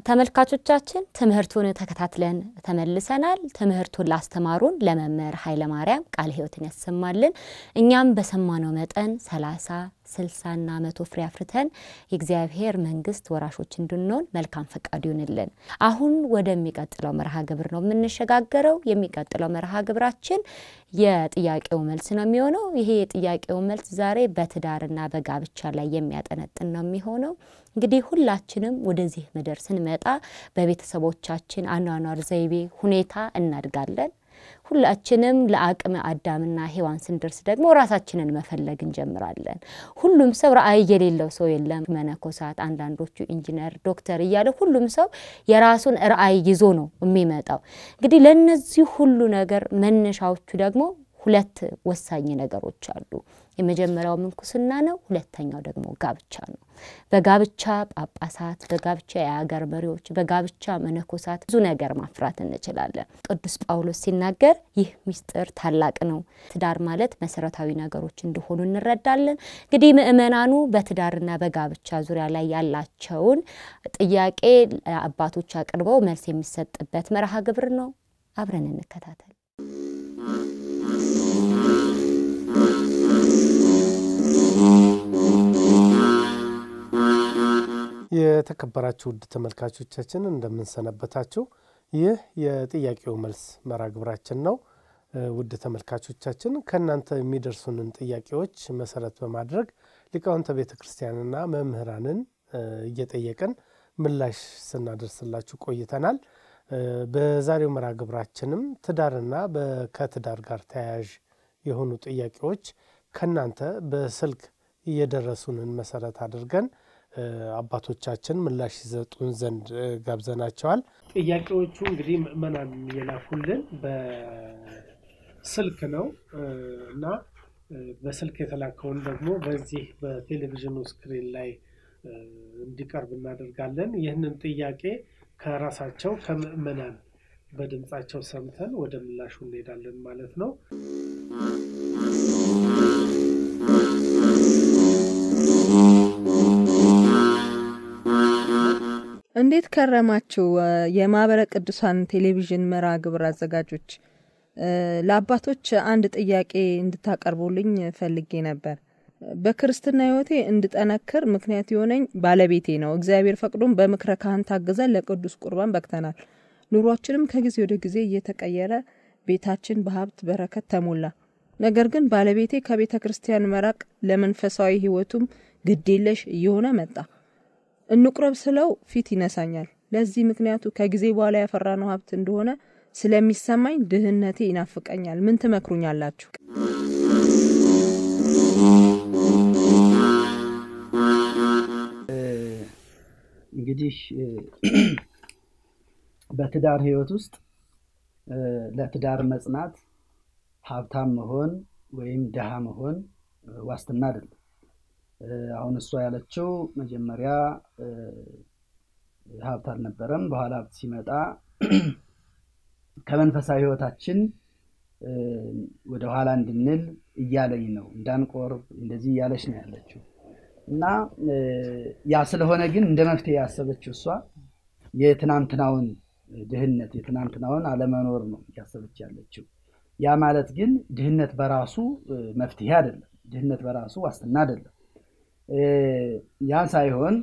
ተመልካቾቻችን ትምህርቱን ተከታትለን ተመልሰናል። ትምህርቱን ላስተማሩን ለመምህር ኃይለማርያም ቃለ ሕይወትን ያሰማልን። እኛም በሰማነው መጠን ሰላሳ ስልሳና መቶ ፍሬ አፍርተን የእግዚአብሔር መንግስት ወራሾች እንድንሆን መልካም ፈቃዱ ይሁንልን። አሁን ወደሚቀጥለው መርሃ ግብር ነው የምንሸጋገረው። የሚቀጥለው መርሃ ግብራችን የጥያቄው መልስ ነው የሚሆነው። ይሄ የጥያቄው መልስ ዛሬ በትዳርና በጋብቻ ላይ የሚያጠነጥን ነው የሚሆነው። እንግዲህ ሁላችንም ወደዚህ ምድር ስንመጣ በቤተሰቦቻችን አኗኗር ዘይቤ ሁኔታ እናድጋለን። ሁላችንም ለአቅመ አዳምና ሔዋን ስንደርስ ደግሞ ራሳችንን መፈለግ እንጀምራለን። ሁሉም ሰው ራዕይ የሌለው ሰው የለም። መነኮሳት፣ አንዳንዶቹ ኢንጂነር፣ ዶክተር እያለ ሁሉም ሰው የራሱን ራዕይ ይዞ ነው የሚመጣው። እንግዲህ ለእነዚህ ሁሉ ነገር መነሻዎቹ ደግሞ ሁለት ወሳኝ ነገሮች አሉ። የመጀመሪያው ምንኩስና ነው። ሁለተኛው ደግሞ ጋብቻ ነው። በጋብቻ ጳጳሳት፣ በጋብቻ የአገር መሪዎች፣ በጋብቻ መነኮሳት ብዙ ነገር ማፍራት እንችላለን። ቅዱስ ጳውሎስ ሲናገር ይህ ምስጢር ታላቅ ነው፣ ትዳር ማለት መሰረታዊ ነገሮች እንደሆኑ እንረዳለን። እንግዲህ ምእመናኑ በትዳርና በጋብቻ ዙሪያ ላይ ያላቸውን ጥያቄ አባቶች አቅርበው መልስ የሚሰጥበት መርሃ ግብር ነው። አብረን እንከታተል። የተከበራችሁ ውድ ተመልካቾቻችን እንደምንሰነበታችሁ። ይህ የጥያቄው መልስ መርሃ ግብራችን ነው። ውድ ተመልካቾቻችን ከእናንተ የሚደርሱንን ጥያቄዎች መሰረት በማድረግ ሊቃውንተ ቤተ ክርስቲያንና መምህራንን እየጠየቅን ምላሽ ስናደርስላችሁ ቆይተናል። በዛሬው መርሃ ግብራችንም ትዳርና ከትዳር ጋር ተያያዥ የሆኑ ጥያቄዎች ከእናንተ በስልክ እየደረሱንን መሰረት አድርገን አባቶቻችን ምላሽ ይሰጡን ዘንድ ጋብዘናቸዋል። ጥያቄዎቹ እንግዲህ ምእመናን የላኩልን በስልክ ነው እና በስልክ የተላከውን ደግሞ በዚህ በቴሌቪዥኑ ስክሪን ላይ እንዲቀርብ እናደርጋለን። ይህንን ጥያቄ ከራሳቸው ከምእመናን በድምፃቸው ሰምተን ወደ ምላሹ እንሄዳለን ማለት ነው። እንዴት ከረማችሁ? የማህበረ ቅዱሳን ቴሌቪዥን መርሃ ግብር አዘጋጆች፣ ለአባቶች አንድ ጥያቄ እንድታቀርቡልኝ ፈልጌ ነበር። በክርስትና ሕይወቴ እንድጠነክር ምክንያት የሆነኝ ባለቤቴ ነው። እግዚአብሔር ፈቅዶም በምክረ ካህን ታግዘን ለቅዱስ ቁርባን በቅተናል። ኑሯችንም ከጊዜ ወደ ጊዜ እየተቀየረ ቤታችን በሀብት በረከት ተሞላ። ነገር ግን ባለቤቴ ከቤተ ክርስቲያን መራቅ ለመንፈሳዊ ሕይወቱም ግዴለሽ እየሆነ መጣ። እንቁረብ ስለው ፊት ይነሳኛል። ለዚህ ምክንያቱ ከጊዜ በኋላ ያፈራነው ሀብት እንደሆነ ስለሚሰማኝ ድህነቴ ይናፍቀኛል። ምን ትመክሩኛላችሁ? እንግዲህ በትዳር ህይወት ውስጥ ለትዳር መጽናት ሀብታም መሆን ወይም ድሃ መሆን ዋስትና አይደለም። አሁን እሷ ያለችው መጀመሪያ ሀብት አልነበረም፣ በኋላ ሀብት ሲመጣ ከመንፈሳዊ ህይወታችን ወደ ኋላ እንድንል እያለኝ ነው፣ እንዳንቆርብ እንደዚህ እያለች ነው ያለችው እና ያ ስለሆነ ግን እንደ መፍትሄ ያሰበችው እሷ የትናንትናውን ድህነት የትናንትናውን አለመኖር ነው እያሰበች ያለችው። ያ ማለት ግን ድህነት በራሱ መፍትሄ አይደለም። ድህነት በራሱ ዋስትና አይደለም። ያ ሳይሆን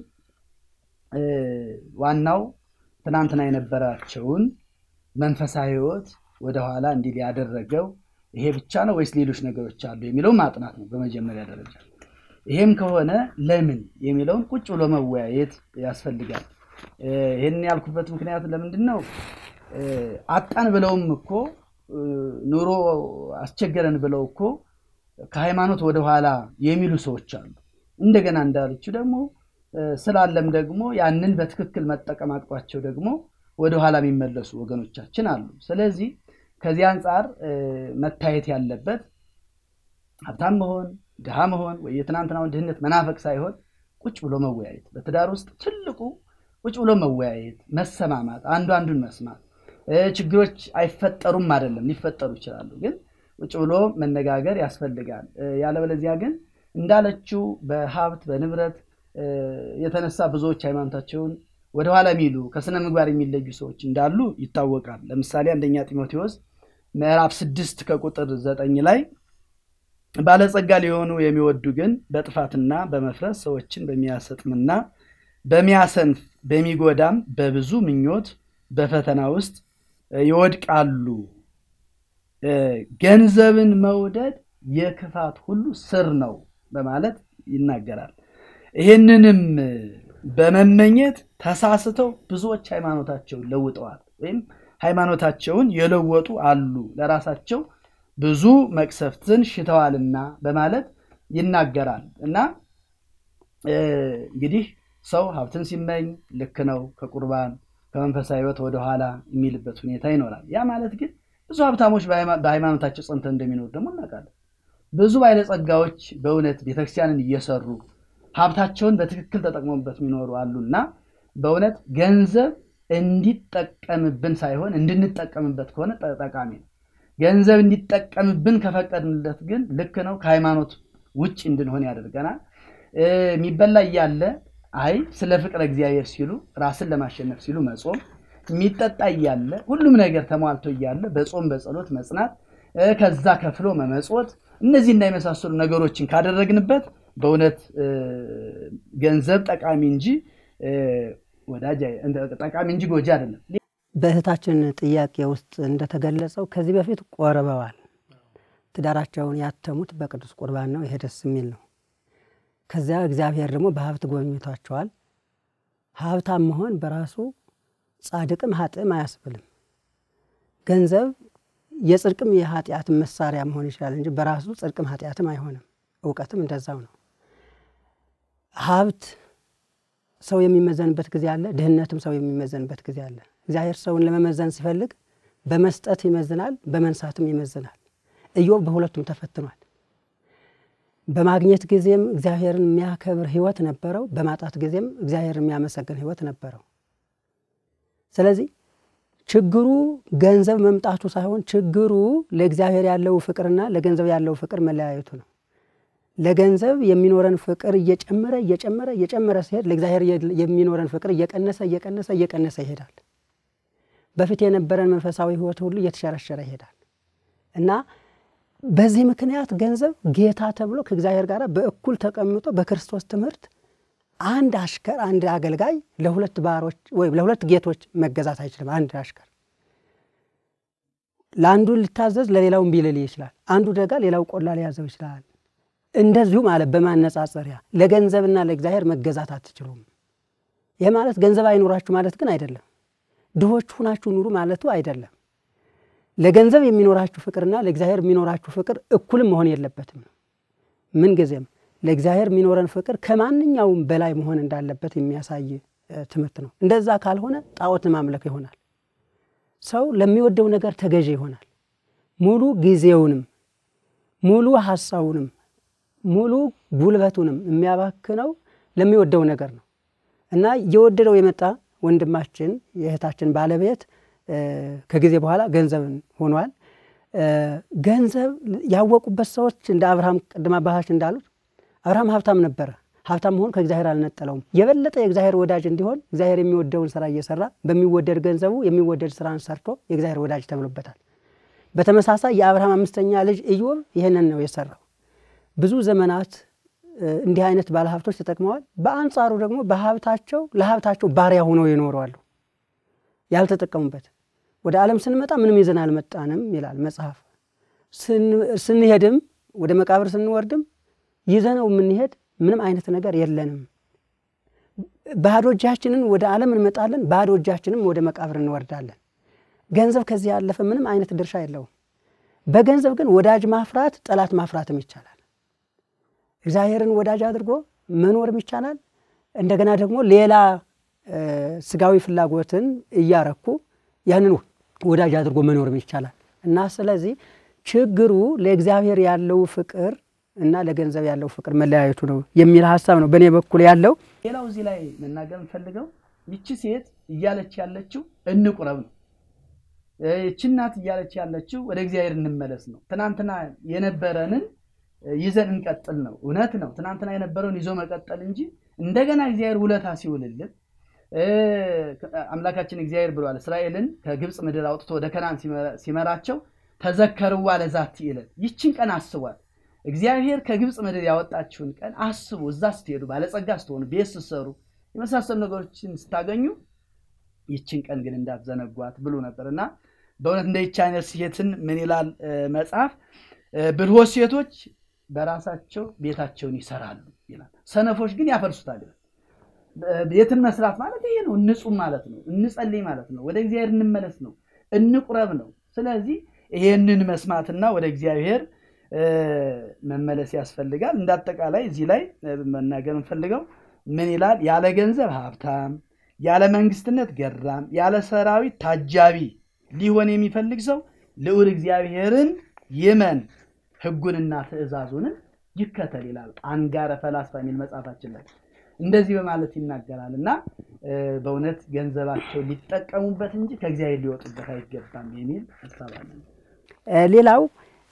ዋናው ትናንትና የነበራቸውን መንፈሳዊ ህይወት ወደኋላ እንዲል ያደረገው ይሄ ብቻ ነው ወይስ ሌሎች ነገሮች አሉ የሚለው ማጥናት ነው በመጀመሪያ ደረጃ። ይሄም ከሆነ ለምን የሚለውን ቁጭ ብሎ መወያየት ያስፈልጋል። ይህን ያልኩበት ምክንያት ለምንድን ነው? አጣን ብለውም እኮ ኑሮ አስቸገረን ብለው እኮ ከሃይማኖት ወደኋላ የሚሉ ሰዎች አሉ። እንደገና እንዳለችው ደግሞ ስላለም ደግሞ ያንን በትክክል መጠቀም አቅቷቸው ደግሞ ወደኋላ የሚመለሱ ወገኖቻችን አሉ። ስለዚህ ከዚህ አንጻር መታየት ያለበት ሀብታም መሆን ድሃ መሆን ወይ የትናንትናውን ድህነት መናፈቅ ሳይሆን ቁጭ ብሎ መወያየት። በትዳር ውስጥ ትልቁ ቁጭ ብሎ መወያየት፣ መሰማማት፣ አንዱ አንዱን መስማት። ችግሮች አይፈጠሩም አይደለም፣ ሊፈጠሩ ይችላሉ። ግን ቁጭ ብሎ መነጋገር ያስፈልጋል። ያለበለዚያ ግን እንዳለችው በሀብት በንብረት የተነሳ ብዙዎች ሃይማኖታቸውን ወደኋላ የሚሉ ከስነ ምግባር የሚለዩ ሰዎች እንዳሉ ይታወቃል። ለምሳሌ አንደኛ ጢሞቴዎስ ምዕራፍ ስድስት ከቁጥር ዘጠኝ ላይ ባለጸጋ ሊሆኑ የሚወዱ ግን በጥፋትና በመፍረስ ሰዎችን በሚያሰጥምና በሚያሰንፍ በሚጎዳም በብዙ ምኞት በፈተና ውስጥ ይወድቃሉ። ገንዘብን መውደድ የክፋት ሁሉ ስር ነው በማለት ይናገራል። ይህንንም በመመኘት ተሳስተው ብዙዎች ሃይማኖታቸውን ለውጠዋል ወይም ሃይማኖታቸውን የለወጡ አሉ፣ ለራሳቸው ብዙ መቅሰፍትን ሽተዋልና በማለት ይናገራል እና እንግዲህ ሰው ሀብትን ሲመኝ ልክ ነው ከቁርባን ከመንፈሳዊ ሕይወት ወደኋላ የሚልበት ሁኔታ ይኖራል። ያ ማለት ግን ብዙ ሀብታሞች በሃይማኖታቸው ጸንተው እንደሚኖሩ ደግሞ እናውቃለን። ብዙ ባለጸጋዎች በእውነት ቤተክርስቲያንን እየሰሩ ሀብታቸውን በትክክል ተጠቅመውበት የሚኖሩ አሉና በእውነት ገንዘብ እንዲጠቀምብን ሳይሆን እንድንጠቀምበት ከሆነ ጠቃሚ ነው። ገንዘብ እንዲጠቀምብን ከፈቀድንለት ግን ልክ ነው ከሃይማኖት ውጭ እንድንሆን ያደርገናል። የሚበላ እያለ አይ ስለ ፍቅረ እግዚአብሔር ሲሉ ራስን ለማሸነፍ ሲሉ መጾም፣ የሚጠጣ እያለ ሁሉም ነገር ተሟልቶ እያለ በጾም በጸሎት መጽናት፣ ከዛ ከፍሎ መመጾት፣ እነዚህ እና የመሳሰሉ ነገሮችን ካደረግንበት በእውነት ገንዘብ ጠቃሚ እንጂ ወዳጅ ጠቃሚ እንጂ ጎጂ አይደለም። በእህታችን ጥያቄ ውስጥ እንደተገለጸው ከዚህ በፊት ቆርበዋል። ትዳራቸውን ያተሙት በቅዱስ ቁርባን ነው። ይሄ ደስ የሚል ነው። ከዚያ እግዚአብሔር ደግሞ በሀብት ጎብኝቷቸዋል። ሀብታም መሆን በራሱ ጻድቅም ሀጥም አያስብልም። ገንዘብ የጽድቅም የኃጢአትም መሳሪያ መሆን ይችላል እንጂ በራሱ ጽድቅም ኃጢአትም አይሆንም። እውቀትም እንደዛው ነው። ሀብት ሰው የሚመዘንበት ጊዜ አለ፣ ድህነትም ሰው የሚመዘንበት ጊዜ አለ። እግዚአብሔር ሰውን ለመመዘን ሲፈልግ በመስጠት ይመዝናል፣ በመንሳትም ይመዝናል። ኢዮብ በሁለቱም ተፈትኗል። በማግኘት ጊዜም እግዚአብሔርን የሚያከብር ሕይወት ነበረው፣ በማጣት ጊዜም እግዚአብሔርን የሚያመሰግን ሕይወት ነበረው። ስለዚህ ችግሩ ገንዘብ መምጣቱ ሳይሆን ችግሩ ለእግዚአብሔር ያለው ፍቅርና ለገንዘብ ያለው ፍቅር መለያየቱ ነው። ለገንዘብ የሚኖረን ፍቅር እየጨመረ እየጨመረ እየጨመረ ሲሄድ ለእግዚአብሔር የሚኖረን ፍቅር እየቀነሰ እየቀነሰ እየቀነሰ ይሄዳል። በፊት የነበረን መንፈሳዊ ሕይወት ሁሉ እየተሸረሸረ ይሄዳል እና በዚህ ምክንያት ገንዘብ ጌታ ተብሎ ከእግዚአብሔር ጋር በእኩል ተቀምጦ በክርስቶስ ትምህርት አንድ አሽከር አንድ አገልጋይ ለሁለት ባሮች ወይም ለሁለት ጌቶች መገዛት አይችልም። አንድ አሽከር ለአንዱ ሊታዘዝ ለሌላው እምቢ ሊል ይችላል። አንዱ ደጋ ሌላው ቆላ ሊያዘው ይችላል። እንደዚሁ ማለት በማነጻጸሪያ ለገንዘብና ለእግዚአብሔር መገዛት አትችሉም። ይህ ማለት ገንዘብ አይኖራችሁ ማለት ግን አይደለም። ድሆች ሁናችሁ ኑሩ ማለቱ አይደለም። ለገንዘብ የሚኖራችሁ ፍቅርና ለእግዚአብሔር የሚኖራችሁ ፍቅር እኩልም መሆን የለበትም። ምንጊዜም ለእግዚአብሔር የሚኖረን ፍቅር ከማንኛውም በላይ መሆን እንዳለበት የሚያሳይ ትምህርት ነው። እንደዛ ካልሆነ ጣዖት ማምለክ ይሆናል። ሰው ለሚወደው ነገር ተገዢ ይሆናል። ሙሉ ጊዜውንም ሙሉ ሀሳቡንም ሙሉ ጉልበቱንም የሚያባክነው ለሚወደው ነገር ነው እና እየወደደው የመጣ ወንድማችን የእህታችን ባለቤት ከጊዜ በኋላ ገንዘብን ሆኗል። ገንዘብ ያወቁበት ሰዎች እንደ አብርሃም ቅድም አባታችን እንዳሉት አብርሃም ሀብታም ነበረ። ሀብታም መሆን ከእግዚአብሔር አልነጠለውም። የበለጠ የእግዚአብሔር ወዳጅ እንዲሆን እግዚአብሔር የሚወደውን ስራ እየሰራ በሚወደድ ገንዘቡ የሚወደድ ስራን ሰርቶ የእግዚአብሔር ወዳጅ ተብሎበታል። በተመሳሳይ የአብርሃም አምስተኛ ልጅ ኢዮብ ይህንን ነው የሰራው። ብዙ ዘመናት እንዲህ አይነት ባለሀብቶች ተጠቅመዋል። በአንጻሩ ደግሞ በሀብታቸው ለሀብታቸው ባሪያ ሆነው ይኖረዋሉ ያልተጠቀሙበት። ወደ ዓለም ስንመጣ ምንም ይዘን አልመጣንም ይላል መጽሐፍ። ስንሄድም ወደ መቃብር ስንወርድም ይዘነው የምንሄድ ምንም አይነት ነገር የለንም። ባዶ እጃችንን ወደ ዓለም እንመጣለን፣ ባዶ እጃችንም ወደ መቃብር እንወርዳለን። ገንዘብ ከዚህ ያለፈ ምንም አይነት ድርሻ የለውም። በገንዘብ ግን ወዳጅ ማፍራት፣ ጠላት ማፍራትም ይቻላል። እግዚአብሔርን ወዳጅ አድርጎ መኖርም ይቻላል። እንደገና ደግሞ ሌላ ስጋዊ ፍላጎትን እያረኩ ያንን ወዳጅ አድርጎ መኖርም ይቻላል እና ስለዚህ ችግሩ ለእግዚአብሔር ያለው ፍቅር እና ለገንዘብ ያለው ፍቅር መለያየቱ ነው የሚል ሀሳብ ነው በእኔ በኩል ያለው። ሌላው እዚህ ላይ መናገር የምፈልገው ይቺ ሴት እያለች ያለችው እንቁረብ ነው። ይቺ እናት እያለች ያለችው ወደ እግዚአብሔር እንመለስ ነው። ትናንትና የነበረንን ይዘን እንቀጥል ነው። እውነት ነው። ትናንትና የነበረውን ይዞ መቀጠል እንጂ እንደገና እግዚአብሔር ውለታ ሲውልልን አምላካችን እግዚአብሔር ብሏል እስራኤልን ከግብፅ ምድር አውጥቶ ወደ ከናን ሲመራቸው ተዘከርዋ ለዛቲ ዕለት ይችን ቀን አስቧት እግዚአብሔር ከግብፅ ምድር ያወጣችሁን ቀን አስቡ እዛ ስትሄዱ ባለጸጋ ስትሆኑ ቤት ስትሰሩ የመሳሰሉ ነገሮችን ስታገኙ ይችን ቀን ግን እንዳትዘነጓት ብሎ ነበር እና በእውነት እንደ ይች አይነት ሴትን ምን ይላል መጽሐፍ ብልሆች ሴቶች በራሳቸው ቤታቸውን ይሰራሉ ይላል ሰነፎች ግን ያፈርሱታል ይላል ቤትን መስራት ማለት ይሄ ነው እንጹም ማለት ነው እንጸልይ ማለት ነው ወደ እግዚአብሔር እንመለስ ነው እንቁረብ ነው ስለዚህ ይሄንን መስማትና ወደ እግዚአብሔር መመለስ ያስፈልጋል እንዳጠቃላይ እዚህ ላይ መናገር እንፈልገው ምን ይላል ያለ ገንዘብ ሀብታም ያለ መንግስትነት ገራም ያለ ሰራዊት ታጃቢ ሊሆን የሚፈልግ ሰው ልዑል እግዚአብሔርን ይመን ህጉንና ትእዛዙንም ይከተል ይላል አንጋረ ፈላስፋ የሚል መጽሐፋችን ላይ እንደዚህ በማለት ይናገራል እና በእውነት ገንዘባቸው ሊጠቀሙበት እንጂ ከእግዚአብሔር ሊወጡበት አይገባም የሚል ሀሳብ አለ ሌላው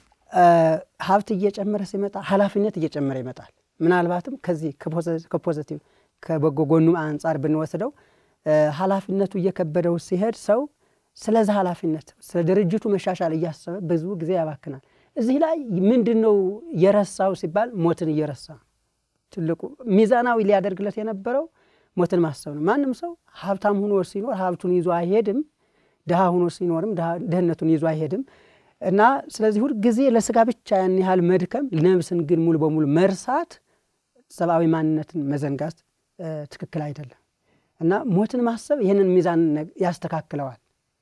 ሀብት እየጨመረ ሲመጣ ኃላፊነት እየጨመረ ይመጣል ምናልባትም ከዚህ ከፖዘቲቭ ከበጎ ጎኑ አንጻር ብንወስደው ኃላፊነቱ እየከበደው ሲሄድ ሰው ስለዛ ኃላፊነት ስለ ድርጅቱ መሻሻል እያሰበ ብዙ ጊዜ ያባክናል እዚህ ላይ ምንድን ነው የረሳው ሲባል ሞትን እየረሳ ትልቁ ሚዛናዊ ሊያደርግለት የነበረው ሞትን ማሰብ ነው ማንም ሰው ሀብታም ሁኖ ሲኖር ሀብቱን ይዞ አይሄድም ድሃ ሁኖ ሲኖርም ድህነቱን ይዞ አይሄድም እና ስለዚህ ሁል ጊዜ ለስጋ ብቻ ያን ያህል መድከም ነብስን ግን ሙሉ በሙሉ መርሳት ሰብአዊ ማንነትን መዘንጋት ትክክል አይደለም እና ሞትን ማሰብ ይህንን ሚዛን ያስተካክለዋል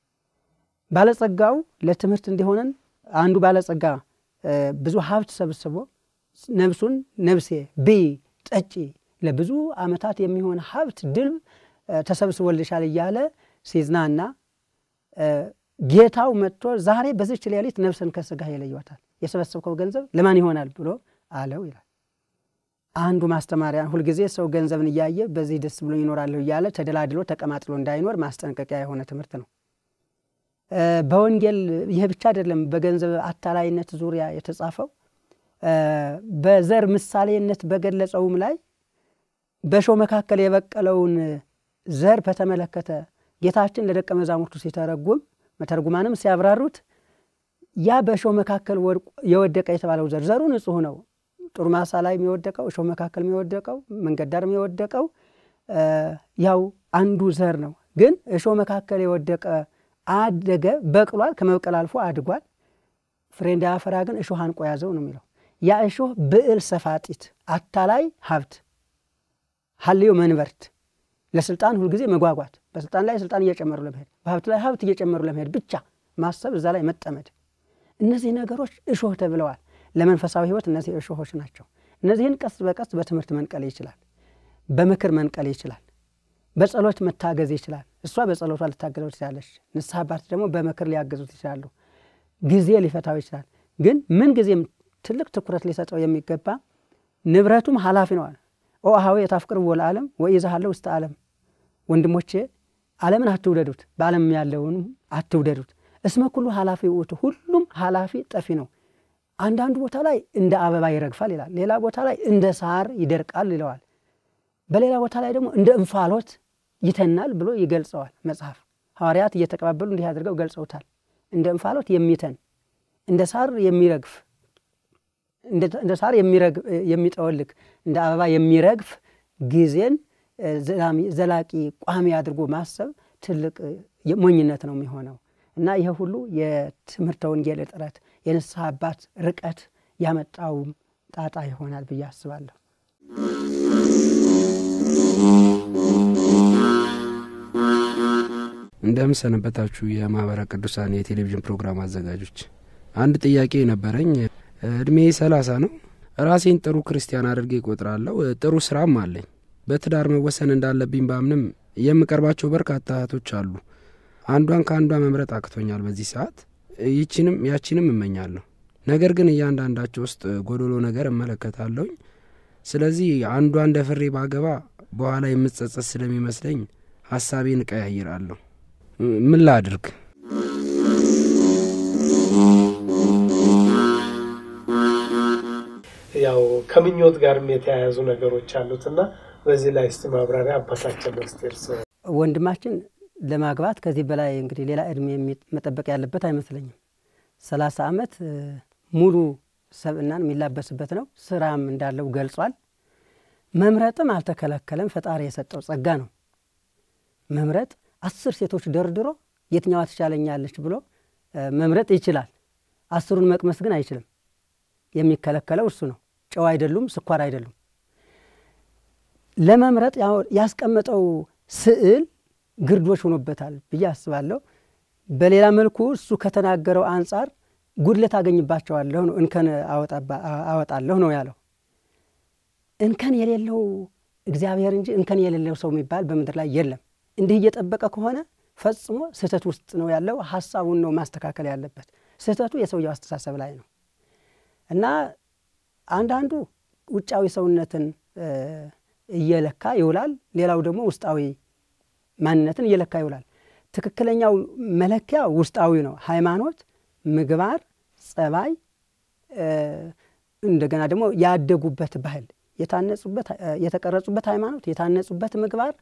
ባለጸጋው ለትምህርት እንዲሆነን አንዱ ባለጸጋ ብዙ ሀብት ሰብስቦ ነብሱን ነብሴ ብይ ጠጪ ለብዙ አመታት የሚሆን ሀብት ድል ተሰብስቦልሻል እያለ ሲዝናና ጌታው መጥቶ ዛሬ በዚች ሌሊት ነፍስን ከስጋ ይለይዋታል የሰበሰብከው ገንዘብ ለማን ይሆናል ብሎ አለው ይላል አንዱ ማስተማሪያ ሁልጊዜ ሰው ገንዘብን እያየ በዚህ ደስ ብሎ ይኖራለሁ እያለ ተደላድሎ ተቀማጥሎ እንዳይኖር ማስጠንቀቂያ የሆነ ትምህርት ነው በወንጌል ይህ ብቻ አይደለም በገንዘብ አታላይነት ዙሪያ የተጻፈው በዘር ምሳሌነት በገለጸውም ላይ በሾው መካከል የበቀለውን ዘር በተመለከተ ጌታችን ለደቀ መዛሙርቱ ሲተረጉም መተርጉማንም ሲያብራሩት ያ በእሾህ መካከል የወደቀ የተባለው ዘር ዘሩ ንጹህ ነው ጥሩ ማሳ ላይ የወደቀው እሾህ መካከል የወደቀው መንገድ ዳር የወደቀው ያው አንዱ ዘር ነው ግን እሾህ መካከል የወደቀ አደገ በቅሏል ከመብቀል አልፎ አድጓል ፍሬ እንዳያፈራ ግን እሾህ አንቆ ያዘው ነው የሚለው ያ እሾህ ብዕል ሰፋጢት አታላይ ሀብት ሀልዮ መንበርት ለስልጣን ሁልጊዜ መጓጓት በስልጣን ላይ ስልጣን እየጨመሩ ለመሄድ በሀብት ላይ ሀብት እየጨመሩ ለመሄድ ብቻ ማሰብ እዛ ላይ መጠመድ እነዚህ ነገሮች እሾህ ተብለዋል ለመንፈሳዊ ህይወት እነዚህ እሾሆች ናቸው እነዚህን ቀስ በቀስ በትምህርት መንቀል ይችላል በምክር መንቀል ይችላል በጸሎት መታገዝ ይችላል እሷ በጸሎቷ ልታገዘው ትችላለች ንስሐ አባት ደግሞ በምክር ሊያገዙት ይችላሉ ጊዜ ሊፈታው ይችላል ግን ምን ጊዜም ትልቅ ትኩረት ሊሰጠው የሚገባ ንብረቱም ኃላፊ ነዋል ኦ አሃዊ የታፍቅር ወለዓለም ወኢዛሃለው ውስጥ ዓለም ወንድሞቼ ዓለምን አትውደዱት በዓለም ያለውንም አትውደዱት እስመ ኩሉ ኃላፊ ውእቱ ሁሉም ኃላፊ ጠፊ ነው አንዳንዱ ቦታ ላይ እንደ አበባ ይረግፋል ይላል ሌላ ቦታ ላይ እንደ ሳር ይደርቃል ይለዋል በሌላ ቦታ ላይ ደግሞ እንደ እንፋሎት ይተናል ብሎ ይገልጸዋል መጽሐፍ ሐዋርያት እየተቀባበሉ እንዲህ አድርገው ገልጸውታል እንደ እንፋሎት የሚተን እንደ ሳር የሚረግፍ እንደ ሳር የሚጠወልግ እንደ አበባ የሚረግፍ ጊዜን ዘላቂ ቋሚ አድርጎ ማሰብ ትልቅ ሞኝነት ነው የሚሆነው እና ይህ ሁሉ የትምህርተ ወንጌል እጥረት የንስሐ አባት ርቀት ያመጣውም ጣጣ ይሆናል ብዬ አስባለሁ እንደምን ሰነበታችሁ የማህበረ ቅዱሳን የቴሌቪዥን ፕሮግራም አዘጋጆች አንድ ጥያቄ ነበረኝ እድሜ ሰላሳ ነው ራሴን ጥሩ ክርስቲያን አድርጌ እቆጥራለሁ ጥሩ ስራም አለኝ በትዳር መወሰን እንዳለብኝ ባምንም የምቀርባቸው በርካታ እህቶች አሉ አንዷን ከአንዷ መምረጥ አቅቶኛል በዚህ ሰዓት ይችንም ያችንም እመኛለሁ ነገር ግን እያንዳንዳቸው ውስጥ ጎዶሎ ነገር እመለከታለሁኝ ስለዚህ አንዷ እንደ ፍሬ ባገባ በኋላ የምጸጸት ስለሚመስለኝ ሀሳቤን እቀያይራለሁ ምን ላድርግ ያው ከምኞት ጋርም የተያያዙ ነገሮች አሉት እና በዚህ ላይ እስቲ ማብራሪያ አባታችን መስቴርስ ወንድማችን ለማግባት ከዚህ በላይ እንግዲህ ሌላ እድሜ መጠበቅ ያለበት አይመስለኝም። ሰላሳ ዓመት ሙሉ ሰብእናን የሚላበስበት ነው። ስራም እንዳለው ገልጿል። መምረጥም አልተከለከለም። ፈጣሪ የሰጠው ጸጋ ነው። መምረጥ አስር ሴቶች ደርድሮ የትኛዋ ትሻለኛለች ብሎ መምረጥ ይችላል። አስሩን መቅመስ ግን አይችልም። የሚከለከለው እሱ ነው። ጨው አይደሉም፣ ስኳር አይደሉም። ለመምረጥ ያስቀመጠው ስዕል ግርዶች ሆኖበታል ብዬ አስባለሁ። በሌላ መልኩ እሱ ከተናገረው አንጻር ጉድለት አገኝባቸዋለሁ ነው፣ እንከን አወጣለሁ ነው ያለው። እንከን የሌለው እግዚአብሔር እንጂ እንከን የሌለው ሰው የሚባል በምድር ላይ የለም። እንዲህ እየጠበቀ ከሆነ ፈጽሞ ስህተት ውስጥ ነው ያለው። ሀሳቡን ነው ማስተካከል ያለበት። ስህተቱ የሰውየው አስተሳሰብ ላይ ነው እና አንዳንዱ ውጫዊ ሰውነትን እየለካ ይውላል። ሌላው ደግሞ ውስጣዊ ማንነትን እየለካ ይውላል። ትክክለኛው መለኪያ ውስጣዊ ነው። ሃይማኖት፣ ምግባር፣ ጸባይ፣ እንደገና ደግሞ ያደጉበት ባህል፣ የታነጹበት የተቀረጹበት ሃይማኖት፣ የታነጹበት ምግባር፣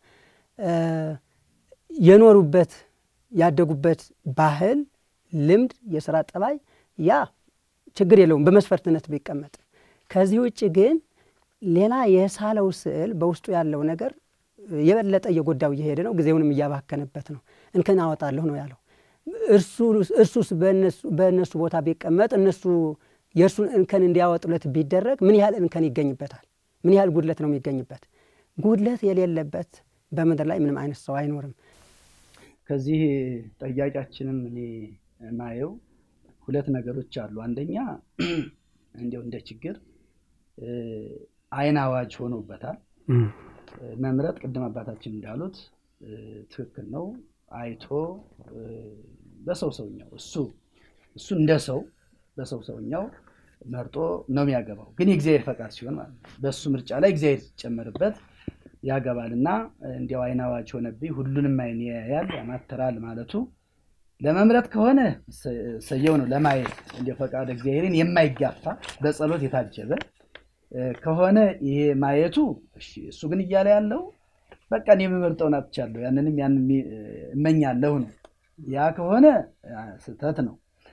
የኖሩበት ያደጉበት ባህል፣ ልምድ፣ የስራ ጠባይ ያ ችግር የለውም በመስፈርትነት ቢቀመጥ። ከዚህ ውጭ ግን ሌላ የሳለው ስዕል በውስጡ ያለው ነገር የበለጠ እየጎዳው እየሄደ ነው። ጊዜውንም እያባከነበት ነው። እንከን አወጣለሁ ነው ያለው። እርሱስ በእነሱ ቦታ ቢቀመጥ እነሱ የእርሱን እንከን እንዲያወጡለት ቢደረግ ምን ያህል እንከን ይገኝበታል? ምን ያህል ጉድለት ነው የሚገኝበት? ጉድለት የሌለበት በምድር ላይ ምንም አይነት ሰው አይኖርም። ከዚህ ጠያቂያችንም እኔ ማየው ሁለት ነገሮች አሉ። አንደኛ እንዲያው እንደ ችግር አይን አዋጅ ሆኖበታል። መምረጥ ቅድም አባታችን እንዳሉት ትክክል ነው። አይቶ በሰው ሰውኛው እሱ እሱ እንደ ሰው በሰው ሰውኛው መርጦ ነው የሚያገባው። ግን የእግዚአብሔር ፈቃድ ሲሆን ማለት ነው። በእሱ ምርጫ ላይ እግዚአብሔር ሲጨመርበት ያገባል እና እንዲያው አይን አዋጅ ሆነብኝ ሁሉንም አይን ያያል ያማተራል ማለቱ ለመምረጥ ከሆነ ሰየው ነው። ለማየት እንዲያው ፈቃድ እግዚአብሔርን የማይጋፋ በጸሎት የታጀበ ከሆነ ይሄ ማየቱ እሱ ግን እያለ ያለው በቃ እኔ የምመርጠውን አጥቻለሁ፣ ያንንም ያንን እመኛለሁ ነው። ያ ከሆነ ስህተት ነው።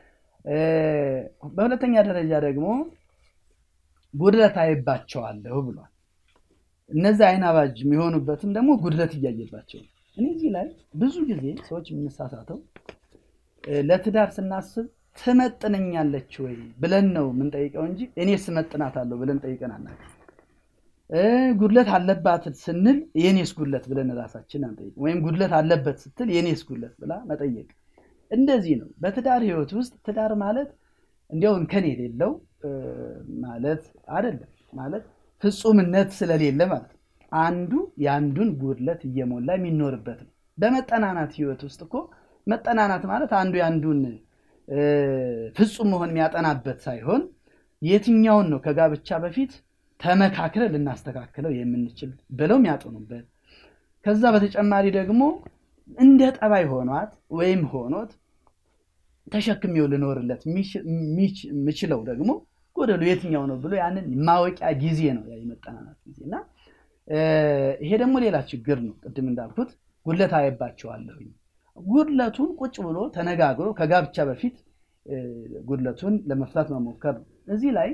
በሁለተኛ ደረጃ ደግሞ ጉድለት አይባቸዋለሁ ብሏል። እነዚህ አይን አባጅ የሚሆኑበትም ደግሞ ጉድለት እያየባቸው እኔ እዚህ ላይ ብዙ ጊዜ ሰዎች የምንሳሳተው ለትዳር ስናስብ ትመጥነኛለች ወይ ብለን ነው የምንጠይቀው እንጂ እኔ ስመጥናታለሁ ብለን ጠይቀን አናውቅም። ጉድለት አለባት ስንል የኔስ ጉድለት ብለን ራሳችን አንጠይቅም። ወይም ጉድለት አለበት ስትል የኔስ ጉድለት ብላ መጠየቅ እንደዚህ ነው። በትዳር ህይወት ውስጥ ትዳር ማለት እንዲያው እንከን የሌለው ማለት አይደለም። ማለት ፍጹምነት ስለሌለ ማለት ነው። አንዱ የአንዱን ጉድለት እየሞላ የሚኖርበት ነው። በመጠናናት ህይወት ውስጥ እኮ መጠናናት ማለት አንዱ የአንዱን ፍጹም መሆን የሚያጠናበት ሳይሆን የትኛውን ነው ከጋብቻ በፊት ተመካክረ ልናስተካክለው የምንችል ብለው የሚያጠኑበት ከዛ በተጨማሪ ደግሞ እንደ ጠባይ ሆኗት ወይም ሆኖት ተሸክሜው ልኖርለት የምችለው ደግሞ ጎደሉ የትኛው ነው ብሎ ያንን ማወቂያ ጊዜ ነው ያ የመጠናናት ጊዜ እና ይሄ ደግሞ ሌላ ችግር ነው። ቅድም እንዳልኩት ጉድለት አየባቸዋለሁኝ። ጉድለቱን ቁጭ ብሎ ተነጋግሮ ከጋብቻ በፊት ጉድለቱን ለመፍታት መሞከር ነው። እዚህ ላይ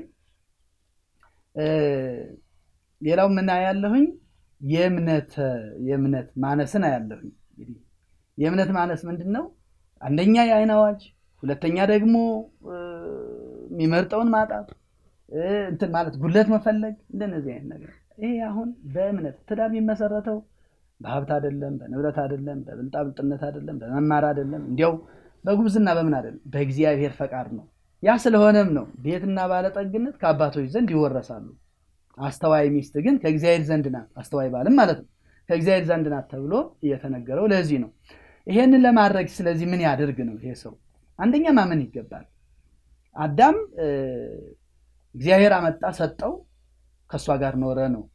ሌላው ምን ያለሁኝ የእምነት ማነስን አያለሁኝ። እንግዲህ የእምነት ማነስ ምንድን ነው? አንደኛ የአይን አዋጅ፣ ሁለተኛ ደግሞ የሚመርጠውን ማጣት እንትን ማለት ጉድለት መፈለግ፣ እንደነዚህ አይነት ነገር ይሄ አሁን በእምነት ትዳር የሚመሰረተው በሀብት አይደለም፣ በንብረት አይደለም፣ በብልጣብልጥነት አይደለም፣ በመማር አይደለም፣ እንዲያው በጉብዝና በምን አይደለም፣ በእግዚአብሔር ፈቃድ ነው። ያ ስለሆነም ነው ቤትና ባለጠግነት ከአባቶች ዘንድ ይወረሳሉ። አስተዋይ ሚስት ግን ከእግዚአብሔር ዘንድ ናት፣ አስተዋይ ባልም ማለት ነው ከእግዚአብሔር ዘንድ ናት ተብሎ እየተነገረው ለዚህ ነው። ይሄንን ለማድረግ ስለዚህ ምን ያደርግ ነው ይሄ ሰው? አንደኛ ማመን ይገባል። አዳም እግዚአብሔር አመጣ ሰጠው፣ ከእሷ ጋር ኖረ ነው።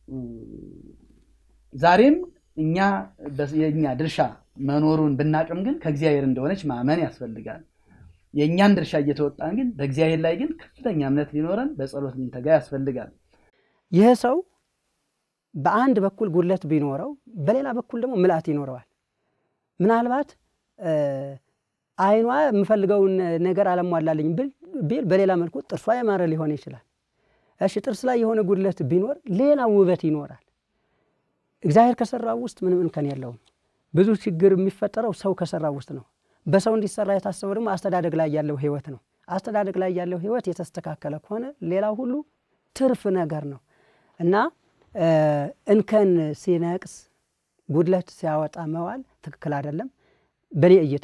ዛሬም እኛ የእኛ ድርሻ መኖሩን ብናቅም ግን ከእግዚአብሔር እንደሆነች ማመን ያስፈልጋል። የእኛን ድርሻ እየተወጣን ግን በእግዚአብሔር ላይ ግን ከፍተኛ እምነት ሊኖረን በጸሎት ልንተጋ ያስፈልጋል። ይህ ሰው በአንድ በኩል ጉድለት ቢኖረው በሌላ በኩል ደግሞ ምልአት ይኖረዋል። ምናልባት አይኗ የምፈልገውን ነገር አለሟላልኝ ቢል በሌላ መልኩ ጥርሷ ያማረ ሊሆን ይችላል። እሺ ጥርስ ላይ የሆነ ጉድለት ቢኖር ሌላ ውበት ይኖራል። እግዚአብሔር ከሰራው ውስጥ ምንም እንከን የለውም። ብዙ ችግር የሚፈጠረው ሰው ከሰራው ውስጥ ነው። በሰው እንዲሰራ የታሰበው ደግሞ አስተዳደግ ላይ ያለው ህይወት ነው። አስተዳደግ ላይ ያለው ህይወት የተስተካከለ ከሆነ ሌላው ሁሉ ትርፍ ነገር ነው እና እንከን ሲነቅስ ጉድለት ሲያወጣ መዋል ትክክል አይደለም። በእኔ እይታ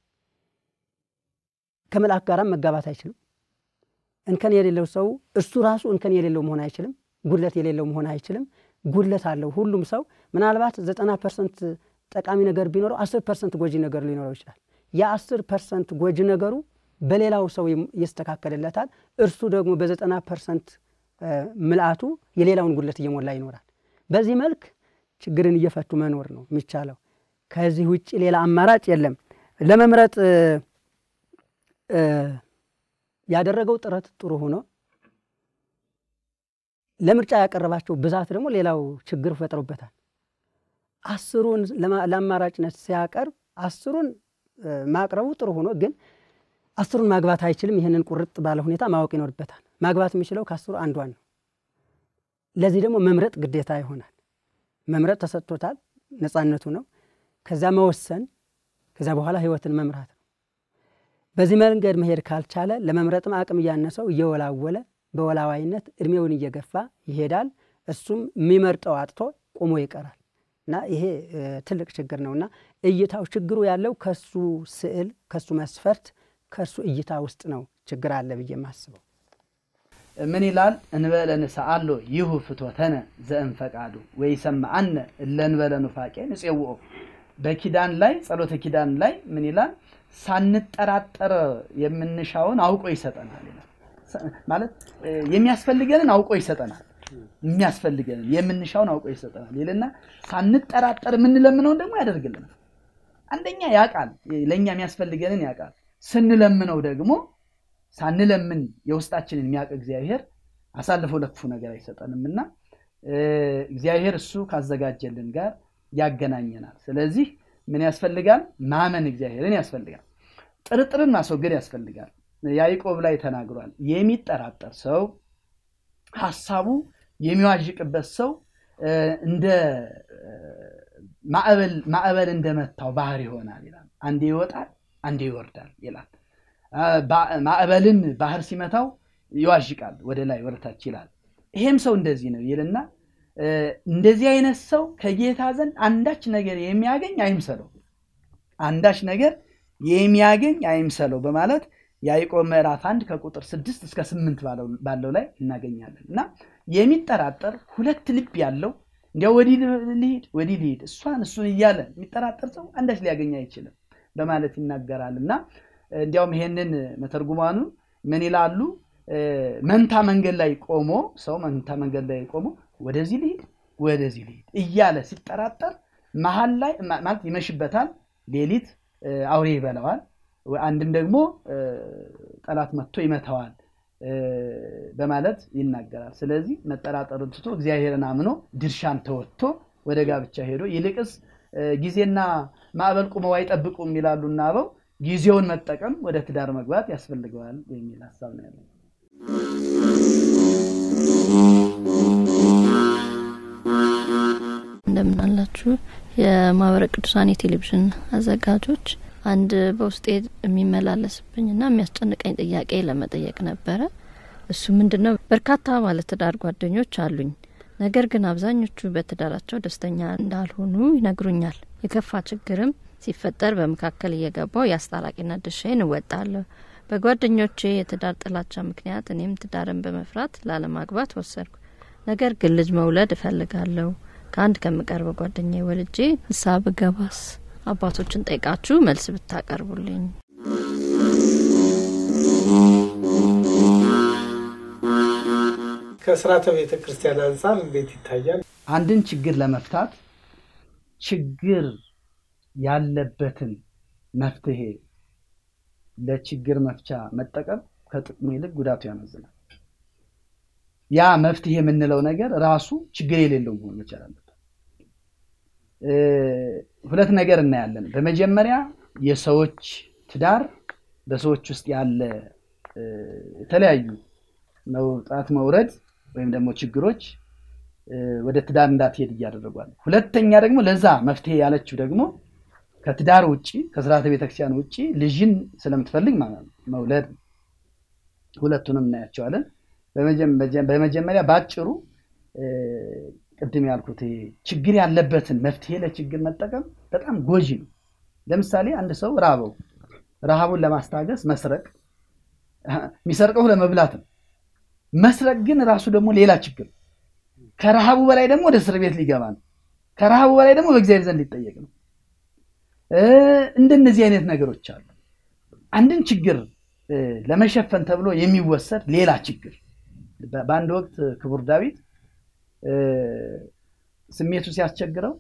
ከመልአክ ጋራም መጋባት አይችልም። እንከን የሌለው ሰው እሱ ራሱ እንከን የሌለው መሆን አይችልም። ጉድለት የሌለው መሆን አይችልም። ጉድለት አለው ሁሉም ሰው። ምናልባት ዘጠና ፐርሰንት ጠቃሚ ነገር ቢኖረው አስር ፐርሰንት ጎጂ ነገር ሊኖረው ይችላል። የአስር ፐርሰንት ጎጂ ነገሩ በሌላው ሰው ይስተካከልለታል። እርሱ ደግሞ በዘጠና ፐርሰንት ምልአቱ የሌላውን ጉድለት እየሞላ ይኖራል። በዚህ መልክ ችግርን እየፈቱ መኖር ነው የሚቻለው። ከዚህ ውጭ ሌላ አማራጭ የለም። ለመምረጥ ያደረገው ጥረት ጥሩ ሆኖ ለምርጫ ያቀረባቸው ብዛት ደግሞ ሌላው ችግር ፈጥሮበታል። አስሩን ለአማራጭነት ሲያቀርብ አስሩን ማቅረቡ ጥሩ ሆኖ ግን አስሩን ማግባት አይችልም። ይህንን ቁርጥ ባለ ሁኔታ ማወቅ ይኖርበታል። ማግባት የሚችለው ከአስሩ አንዷን ነው። ለዚህ ደግሞ መምረጥ ግዴታ ይሆናል። መምረጥ ተሰጥቶታል፣ ነፃነቱ ነው። ከዚያ መወሰን፣ ከዚያ በኋላ ህይወትን መምራት ነው። በዚህ መንገድ መሄድ ካልቻለ ለመምረጥም አቅም እያነሰው እየወላወለ በወላዋይነት እድሜውን እየገፋ ይሄዳል። እሱም የሚመርጠው አጥቶ ቆሞ ይቀራል እና ይሄ ትልቅ ችግር ነው እና እይታው ችግሩ ያለው ከሱ ስዕል ከሱ መስፈርት ከእርሱ እይታ ውስጥ ነው ችግር አለ ብዬ የማስበው። ምን ይላል? እንበለ ንስአሎ ይሁ ፍትወተነ ዘእንፈቃዱ ወይሰምዐነ እለ እንበለ ኑፋቄ ንፄውኦ። በኪዳን ላይ ጸሎተ ኪዳን ላይ ምን ይላል? ሳንጠራጠር የምንሻውን አውቆ ይሰጠናል ይላል። ማለት የሚያስፈልገንን አውቆ ይሰጠናል። የሚያስፈልገንን የምንሻውን አውቆ ይሰጠናል ይልና ሳንጠራጠር የምንለምነውን ደግሞ ያደርግልናል። አንደኛ ያውቃል፣ ለእኛ የሚያስፈልገንን ያውቃል። ስንለምነው ደግሞ ሳንለምን የውስጣችንን የሚያውቅ እግዚአብሔር አሳልፎ ለክፉ ነገር አይሰጠንም እና እግዚአብሔር እሱ ካዘጋጀልን ጋር ያገናኘናል። ስለዚህ ምን ያስፈልጋል? ማመን እግዚአብሔርን ያስፈልጋል። ጥርጥርን ማስወገድ ያስፈልጋል። ያዕቆብ ላይ ተናግሯል። የሚጠራጠር ሰው ሀሳቡ የሚዋዥቅበት ሰው እንደ ማዕበል እንደመታው ባህር ይሆናል ይላል። አንዴ ይወጣል፣ አንዴ ይወርዳል ይላል። ማዕበልን ባህር ሲመታው ይዋዥቃል፣ ወደ ላይ ወደ ታች ይላል። ይሄም ሰው እንደዚህ ነው ይልና እንደዚህ አይነት ሰው ከጌታ ዘንድ አንዳች ነገር የሚያገኝ አይምሰለው፣ አንዳች ነገር የሚያገኝ አይምሰለው በማለት ያዕቆብ ምዕራፍ አንድ ከቁጥር ስድስት እስከ ስምንት ባለው ላይ እናገኛለን። እና የሚጠራጠር ሁለት ልብ ያለው እንዲያው ወዲህ ልሂድ ወዲህ ልሂድ እሷን እሱን እያለ የሚጠራጠር ሰው አንዳች ሊያገኝ አይችልም በማለት ይናገራል። እና እንዲያውም ይሄንን መተርጉማኑ ምን ይላሉ? መንታ መንገድ ላይ ቆሞ ሰው መንታ መንገድ ላይ ቆሞ ወደዚህ ልሂድ ወደዚህ ልሂድ እያለ ሲጠራጠር መሀል ላይ ማለት ይመሽበታል፣ ሌሊት አውሬ ይበላዋል፣ አንድም ደግሞ ጠላት መጥቶ ይመታዋል በማለት ይናገራል። ስለዚህ መጠራጠርን ትቶ እግዚአብሔርን አምኖ ድርሻን ተወጥቶ ወደ ጋብቻ ሄዶ ይልቅስ ጊዜና ማዕበል ቁመው አይጠብቁም ይላሉና አበው ጊዜውን መጠቀም ወደ ትዳር መግባት ያስፈልገዋል የሚል ሀሳብ ነው ያለው። እንደምን አላችሁ የማህበረ ቅዱሳን የቴሌቪዥን አዘጋጆች። አንድ በውስጤ የሚመላለስብኝና የሚያስጨንቀኝ ጥያቄ ለመጠየቅ ነበረ። እሱ ምንድን ነው? በርካታ ባለትዳር ጓደኞች አሉኝ። ነገር ግን አብዛኞቹ በትዳራቸው ደስተኛ እንዳልሆኑ ይነግሩኛል። የከፋ ችግርም ሲፈጠር በመካከል እየገባው የአስታራቂነት ድርሻዬን እወጣለሁ። በጓደኞቼ የትዳር ጥላቻ ምክንያት እኔም ትዳርን በመፍራት ላለማግባት ወሰድኩ። ነገር ግን ልጅ መውለድ እፈልጋለሁ። ከአንድ ከምቀርበው ጓደኛ ወልጄ ንስሐ ብገባስ? አባቶችን ጠይቃችሁ መልስ ብታቀርቡልኝ። ከስርዓተ ቤተ ክርስቲያን አንጻር እንዴት ይታያል? አንድን ችግር ለመፍታት ችግር ያለበትን መፍትሄ ለችግር መፍቻ መጠቀም ከጥቅሙ ይልቅ ጉዳቱ ያመዝናል። ያ መፍትሄ የምንለው ነገር ራሱ ችግር የሌለው መሆን መቻል አለበት። ሁለት ነገር እናያለን። በመጀመሪያ የሰዎች ትዳር በሰዎች ውስጥ ያለ የተለያዩ መውጣት መውረድ ወይም ደግሞ ችግሮች ወደ ትዳር እንዳትሄድ እያደረጓል። ሁለተኛ ደግሞ ለዛ መፍትሄ ያለችው ደግሞ ከትዳር ውጭ ከስርዓተ ቤተክርስቲያን ውጭ ልጅን ስለምትፈልግ መውለድ ሁለቱንም እናያቸዋለን። በመጀመሪያ በአጭሩ ቅድም ያልኩት ችግር ያለበትን መፍትሄ ለችግር መጠቀም በጣም ጎጂ ነው። ለምሳሌ አንድ ሰው ራበው፣ ረሃቡን ለማስታገስ መስረቅ፣ የሚሰርቀው ለመብላት ነው። መስረቅ ግን ራሱ ደግሞ ሌላ ችግር ከረሃቡ በላይ ደግሞ ወደ እስር ቤት ሊገባ ነው። ከረሃቡ በላይ ደግሞ በእግዚአብሔር ዘንድ ሊጠየቅ ነው። እንደነዚህ አይነት ነገሮች አሉ። አንድን ችግር ለመሸፈን ተብሎ የሚወሰድ ሌላ ችግር። በአንድ ወቅት ክቡር ዳዊት ስሜቱ ሲያስቸግረው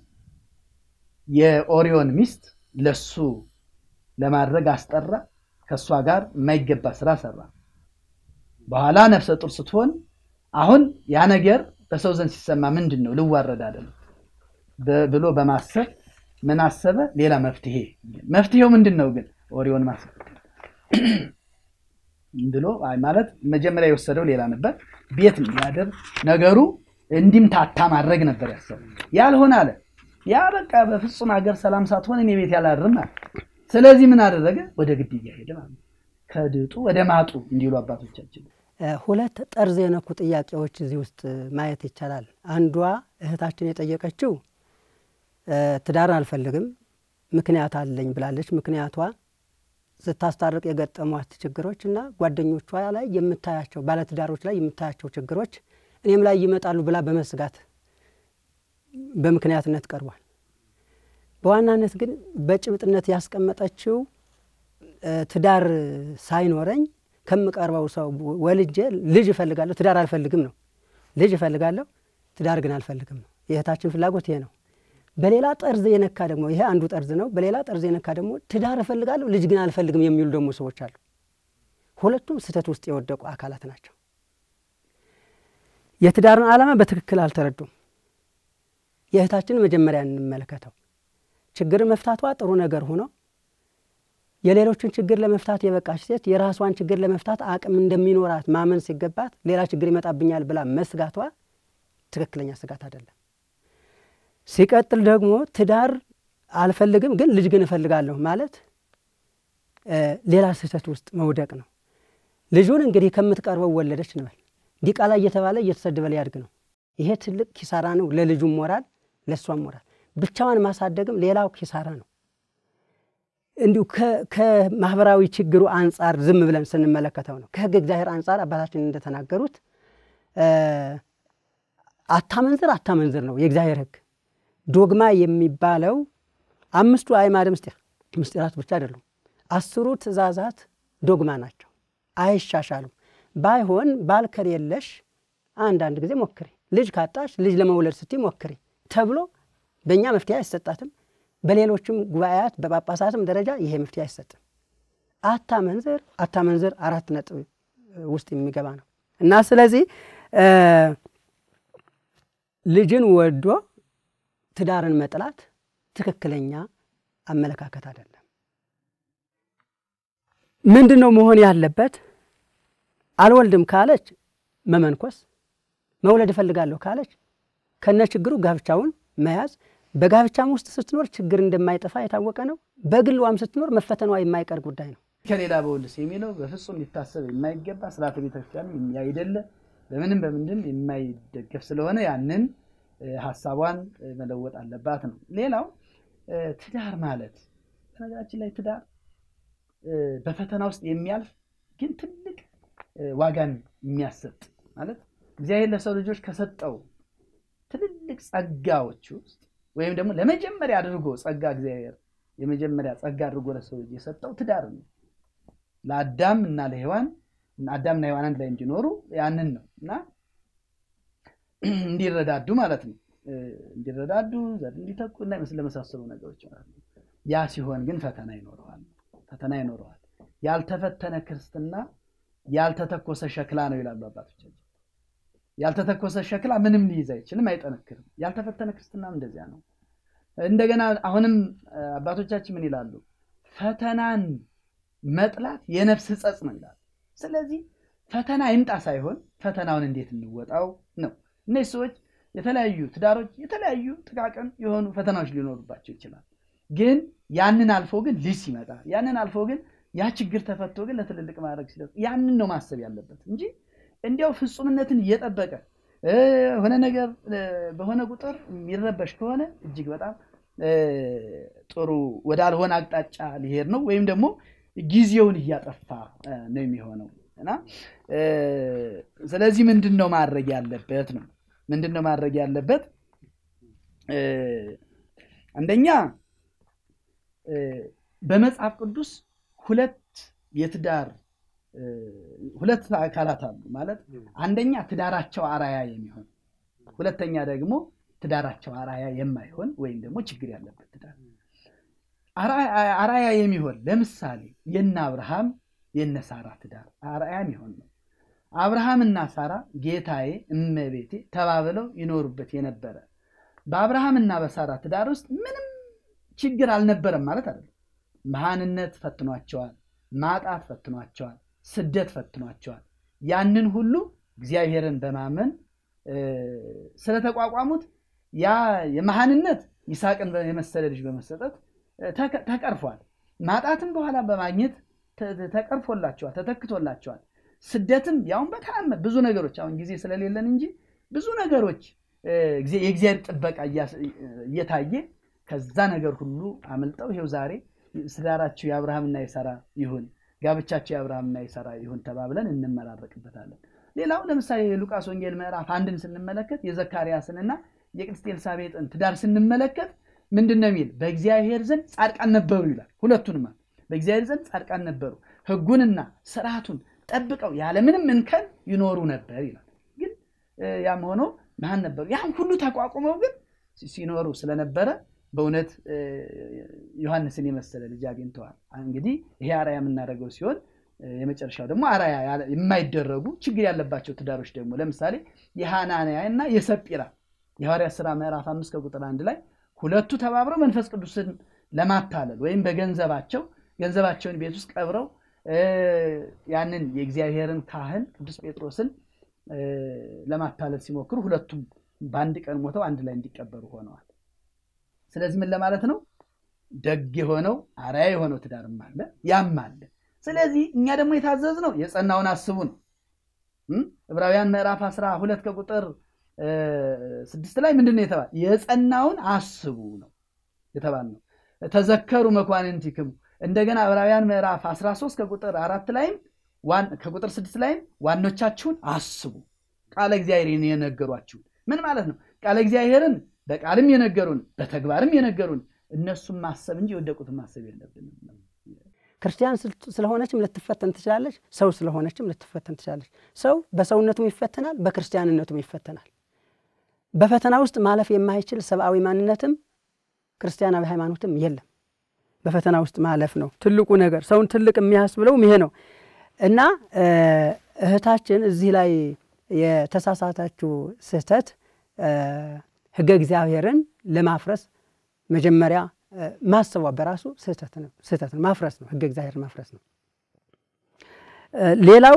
የኦሪዮን ሚስት ለሱ ለማድረግ አስጠራ። ከእሷ ጋር የማይገባ ስራ ሰራ። በኋላ ነፍሰ ጡር ስትሆን አሁን ያ ነገር በሰው ዘንድ ሲሰማ ምንድን ነው ልዋረድ አይደለም ብሎ በማሰብ ምን አሰበ? ሌላ መፍትሄ። መፍትሄው ምንድን ነው ግን ኦሪዮን ማሰብ ብሎ ማለት መጀመሪያ የወሰደው ሌላ ነበር። ቤት እንዲያደር ነገሩ እንዲምታታ ማድረግ ነበር ያሰበው። ያልሆነ አለ ያ በቃ በፍጹም ሀገር ሰላም ሳትሆን እኔ ቤት ያላድርም አለ። ስለዚህ ምን አደረገ? ወደ ግድያ ሄደ ማለት ከድጡ ወደ ማጡ እንዲሉ አባቶቻችን ሁለት ጠርዝ የነኩ ጥያቄዎች እዚህ ውስጥ ማየት ይቻላል። አንዷ እህታችን የጠየቀችው ትዳር አልፈልግም ምክንያት አለኝ ብላለች። ምክንያቷ ስታስታርቅ የገጠሟት ችግሮች እና ጓደኞቿ ላይ የምታያቸው ባለትዳሮች ላይ የምታያቸው ችግሮች እኔም ላይ ይመጣሉ ብላ በመስጋት በምክንያትነት ቀርቧል። በዋናነት ግን በጭብጥነት ያስቀመጠችው ትዳር ሳይኖረኝ ከምቀርበው ሰው ወልጄ ልጅ እፈልጋለሁ፣ ትዳር አልፈልግም ነው። ልጅ እፈልጋለሁ፣ ትዳር ግን አልፈልግም ነው። የእህታችን ፍላጎት ይሄ ነው። በሌላ ጠርዝ የነካ ደግሞ ይሄ አንዱ ጠርዝ ነው። በሌላ ጠርዝ የነካ ደግሞ ትዳር እፈልጋለሁ፣ ልጅ ግን አልፈልግም የሚሉ ደግሞ ሰዎች አሉ። ሁለቱም ስህተት ውስጥ የወደቁ አካላት ናቸው። የትዳርን ዓላማ በትክክል አልተረዱም። የእህታችን መጀመሪያ እንመለከተው። ችግር መፍታቷ ጥሩ ነገር ሆኖ የሌሎችን ችግር ለመፍታት የበቃች ሴት የራሷን ችግር ለመፍታት አቅም እንደሚኖራት ማመን ሲገባት ሌላ ችግር ይመጣብኛል ብላ መስጋቷ ትክክለኛ ስጋት አይደለም። ሲቀጥል ደግሞ ትዳር አልፈልግም ግን ልጅ ግን እፈልጋለሁ ማለት ሌላ ስህተት ውስጥ መውደቅ ነው። ልጁን እንግዲህ ከምትቀርበው ወለደች እንበል ዲቃላ እየተባለ እየተሰደበ ሊያድግ ነው። ይሄ ትልቅ ኪሳራ ነው፣ ለልጁም ሞራል፣ ለእሷም ሞራል። ብቻዋን ማሳደግም ሌላው ኪሳራ ነው። እንዲሁ ከማህበራዊ ችግሩ አንጻር ዝም ብለን ስንመለከተው ነው። ከሕግ እግዚአብሔር አንጻር አባታችን እንደተናገሩት አታመንዝር አታመንዝር ነው የእግዚአብሔር ሕግ። ዶግማ የሚባለው አምስቱ አዕማደ ምስጢር ምስጢራት ብቻ አይደሉም። አስሩ ትእዛዛት ዶግማ ናቸው፣ አይሻሻሉም። ባይሆን ባል ከሌለሽ አንዳንድ ጊዜ ሞክሪ፣ ልጅ ካጣሽ ልጅ ለመውለድ ስትይ ሞክሪ ተብሎ በእኛ መፍትሄ አይሰጣትም። በሌሎችም ጉባኤያት በጳጳሳትም ደረጃ ይሄ መፍትሄ አይሰጥም። አታመንዝር አታመንዝር አራት ነጥብ ውስጥ የሚገባ ነው እና ስለዚህ ልጅን ወዶ ትዳርን መጥላት ትክክለኛ አመለካከት አይደለም። ምንድን ነው መሆን ያለበት? አልወልድም ካለች መመንኮስ፣ መውለድ እፈልጋለሁ ካለች ከነ ችግሩ ጋብቻውን መያዝ በጋብቻም ውስጥ ስትኖር ችግር እንደማይጠፋ የታወቀ ነው። በግሏም ስትኖር መፈተኗ የማይቀር ጉዳይ ነው። ከሌላ በውልስ የሚለው በፍጹም ሊታሰብ የማይገባ ስርዓተ ቤተክርስቲያን ያይደለ በምንም በምንድን የማይደገፍ ስለሆነ ያንን ሀሳቧን መለወጥ አለባት ነው። ሌላው ትዳር ማለት በነገራችን ላይ ትዳር በፈተና ውስጥ የሚያልፍ ግን ትልቅ ዋጋን የሚያሰጥ ማለት እግዚአብሔር ለሰው ልጆች ከሰጠው ትልልቅ ጸጋዎች ውስጥ ወይም ደግሞ ለመጀመሪያ አድርጎ ጸጋ እግዚአብሔር የመጀመሪያ ጸጋ አድርጎ ለሰው ልጅ የሰጠው ትዳር ነው። ለአዳም እና ለሔዋን አዳምና ሔዋን አንድ ላይ እንዲኖሩ ያንን ነው እና እንዲረዳዱ ማለት ነው። እንዲረዳዱ ዘር እንዲተኩ እና ለመሳሰሉ ነገሮች ማለት ነው። ያ ሲሆን ግን ፈተና ይኖረዋል። ፈተና ይኖረዋል። ያልተፈተነ ክርስትና ያልተተኮሰ ሸክላ ነው ይላሉ አባቶቻችን። ያልተተኮሰ ሸክላ ምንም ሊይዝ አይችልም፣ አይጠነክርም። ያልተፈተነ ክርስትናም እንደዚያ ነው። እንደገና አሁንም አባቶቻችን ምን ይላሉ? ፈተናን መጥላት የነፍስ ሕጸጽ ነው ይላሉ። ስለዚህ ፈተና ይምጣ ሳይሆን ፈተናውን እንዴት እንወጣው ነው። እነዚህ ሰዎች የተለያዩ ትዳሮች የተለያዩ ጥቃቅን የሆኑ ፈተናዎች ሊኖሩባቸው ይችላል። ግን ያንን አልፎ ግን ልጅ ሲመጣ ያንን አልፎ ግን ያ ችግር ተፈቶ ግን ለትልልቅ ማድረግ ሲደርስ ያንን ነው ማሰብ ያለበት እንጂ እንዲያው ፍጹምነትን እየጠበቀ ሆነ ነገር በሆነ ቁጥር የሚረበሽ ከሆነ እጅግ በጣም ጥሩ ወዳልሆነ አቅጣጫ ሊሄድ ነው ወይም ደግሞ ጊዜውን እያጠፋ ነው የሚሆነው እና ስለዚህ ምንድን ነው ማድረግ ያለበት ነው ምንድን ነው ማድረግ ያለበት አንደኛ በመጽሐፍ ቅዱስ ሁለት የትዳር ሁለት አካላት አሉ ማለት አንደኛ ትዳራቸው አራያ የሚሆን ሁለተኛ ደግሞ ትዳራቸው አራያ የማይሆን ወይም ደግሞ ችግር ያለበት ትዳር አራያ የሚሆን ለምሳሌ የነ አብርሃም የነ ሳራ ትዳር አራያ የሚሆን ነው አብርሃምና ሳራ ጌታዬ እመቤቴ ተባብለው ይኖሩበት የነበረ በአብርሃምና በሳራ ትዳር ውስጥ ምንም ችግር አልነበረም ማለት አይደለም መሃንነት ፈትኗቸዋል ማጣት ፈትኗቸዋል ስደት ፈትኗቸዋል ያንን ሁሉ እግዚአብሔርን በማመን ስለተቋቋሙት ያ የመሃንነት ይስሐቅን የመሰለ ልጅ በመሰጠት ተቀርፏል ማጣትም በኋላ በማግኘት ተቀርፎላቸዋል ተተክቶላቸዋል ስደትም ያውን በተአምር ብዙ ነገሮች አሁን ጊዜ ስለሌለን እንጂ ብዙ ነገሮች የእግዚአብሔር ጥበቃ እየታየ ከዛ ነገር ሁሉ አመልጠው ይሄው ዛሬ ትዳራቸው የአብርሃምና የሳራ ይሁን ጋብቻቸው የአብርሃምና የሳራ ይሁን ተባብለን እንመራረቅበታለን ሌላው ለምሳሌ የሉቃስ ወንጌል ምዕራፍ አንድን ስንመለከት የዘካርያስንና የቅድስት ኤልሳቤጥን ትዳር ስንመለከት ምንድን ነው የሚል በእግዚአብሔር ዘንድ ጻድቃን ነበሩ ይላል ሁለቱንማ በእግዚአብሔር ዘንድ ጻድቃን ነበሩ ህጉንና ስርዓቱን ጠብቀው ያለምንም እንከን ይኖሩ ነበር ይላል ግን ያም ሆኖ መሀን ነበሩ ያን ሁሉ ተቋቁመው ግን ሲኖሩ ስለነበረ በእውነት ዮሐንስን የመሰለ ልጅ አግኝተዋል እንግዲህ ይሄ አራያ የምናደርገው ሲሆን የመጨረሻው ደግሞ አራያ የማይደረጉ ችግር ያለባቸው ትዳሮች ደግሞ ለምሳሌ የሃናንያ እና የሰጲራ የሐዋርያ ስራ ምዕራፍ አምስት ከቁጥር አንድ ላይ ሁለቱ ተባብረው መንፈስ ቅዱስን ለማታለል ወይም በገንዘባቸው ገንዘባቸውን ቤት ውስጥ ቀብረው ያንን የእግዚአብሔርን ካህን ቅዱስ ጴጥሮስን ለማታለል ሲሞክሩ ሁለቱም በአንድ ቀን ሞተው አንድ ላይ እንዲቀበሩ ሆነዋል ስለዚህ ምን ለማለት ነው ደግ የሆነው አርያ የሆነው ትዳርም አለ ያም አለ ስለዚህ እኛ ደግሞ የታዘዝ ነው የጸናውን አስቡ ነው ዕብራውያን ምዕራፍ አስራ ሁለት ከቁጥር ስድስት ላይ ምንድን ነው የተባለ የጸናውን አስቡ ነው የተባል ነው ተዘከሩ መኳንንቲክሙ እንደገና ዕብራውያን ምዕራፍ 13 ከቁጥር አራት ላይም ከቁጥር ስድስት ላይም ዋኖቻችሁን አስቡ ቃለ እግዚአብሔርን የነገሯችሁ ምን ማለት ነው ቃለ እግዚአብሔርን በቃልም የነገሩን በተግባርም የነገሩን እነሱም ማሰብ እንጂ የወደቁትን ማሰብ የለብንም ክርስቲያን ስለሆነችም ልትፈተን ትችላለች ሰው ስለሆነችም ልትፈተን ትችላለች ሰው በሰውነቱም ይፈተናል በክርስቲያንነቱም ይፈተናል በፈተና ውስጥ ማለፍ የማይችል ሰብአዊ ማንነትም ክርስቲያናዊ ሃይማኖትም የለም በፈተና ውስጥ ማለፍ ነው ትልቁ ነገር ሰውን ትልቅ የሚያስብለውም ይሄ ነው እና እህታችን እዚህ ላይ የተሳሳታችው ስህተት ህገ እግዚአብሔርን ለማፍረስ መጀመሪያ ማሰቧ በራሱ ስህተት ነው ስህተት ነው ማፍረስ ነው ህገ እግዚአብሔር ማፍረስ ነው ሌላው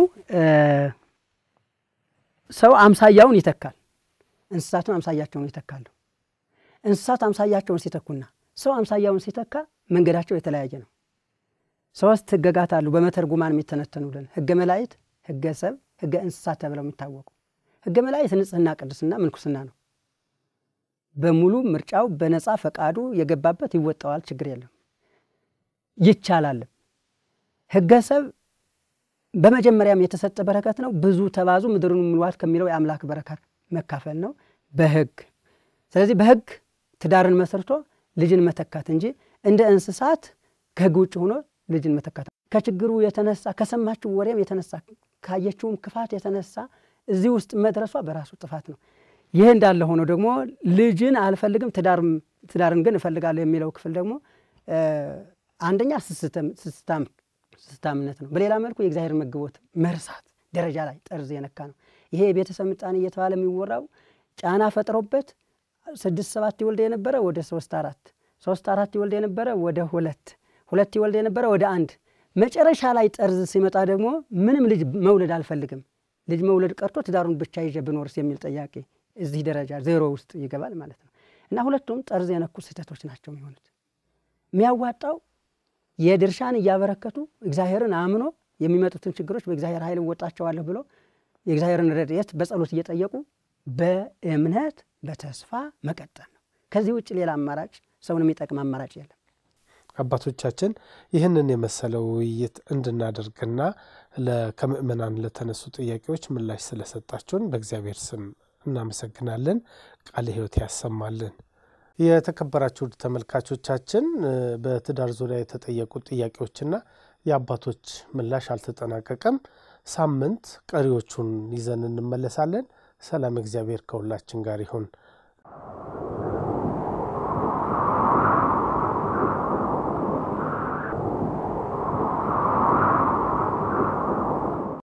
ሰው አምሳያውን ይተካል እንስሳትም አምሳያቸውን ይተካሉ እንስሳት አምሳያቸውን ሲተኩና ሰው አምሳያውን ሲተካ መንገዳቸው የተለያየ ነው ሶስት ህገጋት አሉ በመተርጉማን የሚተነተኑልን ህገ መላይት ህገ ሰብ ህገ እንስሳት ተብለው የሚታወቁ ህገ መላይት ንጽህና ቅድስና ምንኩስና ነው በሙሉ ምርጫው በነፃ ፈቃዱ የገባበት ይወጣዋል ችግር የለም ይቻላልም ህገ ሰብ በመጀመሪያም የተሰጠ በረከት ነው ብዙ ተባዙ ምድርን ሙሏት ከሚለው የአምላክ በረከት መካፈል ነው በህግ ስለዚህ በህግ ትዳርን መስርቶ ልጅን መተካት እንጂ እንደ እንስሳት ከህግ ውጭ ሆኖ ልጅን መተካት ከችግሩ የተነሳ ከሰማችው ወሬም የተነሳ ካየችውም ክፋት የተነሳ እዚህ ውስጥ መድረሷ በራሱ ጥፋት ነው ይህ እንዳለ ሆኖ ደግሞ ልጅን አልፈልግም ትዳርን ግን እፈልጋለሁ የሚለው ክፍል ደግሞ አንደኛ ስስታምነት ነው በሌላ መልኩ የእግዚአብሔር መግቦት መርሳት ደረጃ ላይ ጠርዝ የነካ ነው ይሄ የቤተሰብ ምጣኔ እየተባለ የሚወራው ጫና ፈጥሮበት ስድስት ሰባት ይወልድ የነበረ ወደ ሶስት አራት ሶስት አራት ይወልድ የነበረ ወደ ሁለት ሁለት ይወልድ የነበረ ወደ አንድ መጨረሻ ላይ ጠርዝ ሲመጣ ደግሞ ምንም ልጅ መውለድ አልፈልግም ልጅ መውለድ ቀርቶ ትዳሩን ብቻ ይዤ ብኖርስ የሚል ጥያቄ እዚህ ደረጃ ዜሮ ውስጥ ይገባል ማለት ነው። እና ሁለቱም ጠርዝ የነኩ ስህተቶች ናቸው የሚሆኑት። የሚያዋጣው የድርሻን እያበረከቱ እግዚአብሔርን አምኖ የሚመጡትን ችግሮች በእግዚአብሔር ኃይል እወጣቸዋለሁ ብሎ የእግዚአብሔርን ረድኤት በጸሎት እየጠየቁ በእምነት በተስፋ መቀጠል ነው። ከዚህ ውጭ ሌላ አማራጭ ሰውን የሚጠቅም አማራጭ የለም። አባቶቻችን ይህንን የመሰለው ውይይት እንድናደርግና ከምእመናን ለተነሱ ጥያቄዎች ምላሽ ስለሰጣችሁን በእግዚአብሔር ስም እናመሰግናለን። ቃለ ሕይወት ያሰማልን። የተከበራችሁ ተመልካቾቻችን በትዳር ዙሪያ የተጠየቁ ጥያቄዎችና የአባቶች ምላሽ አልተጠናቀቀም። ሳምንት ቀሪዎቹን ይዘን እንመለሳለን። ሰላም እግዚአብሔር ከሁላችን ጋር ይሁን።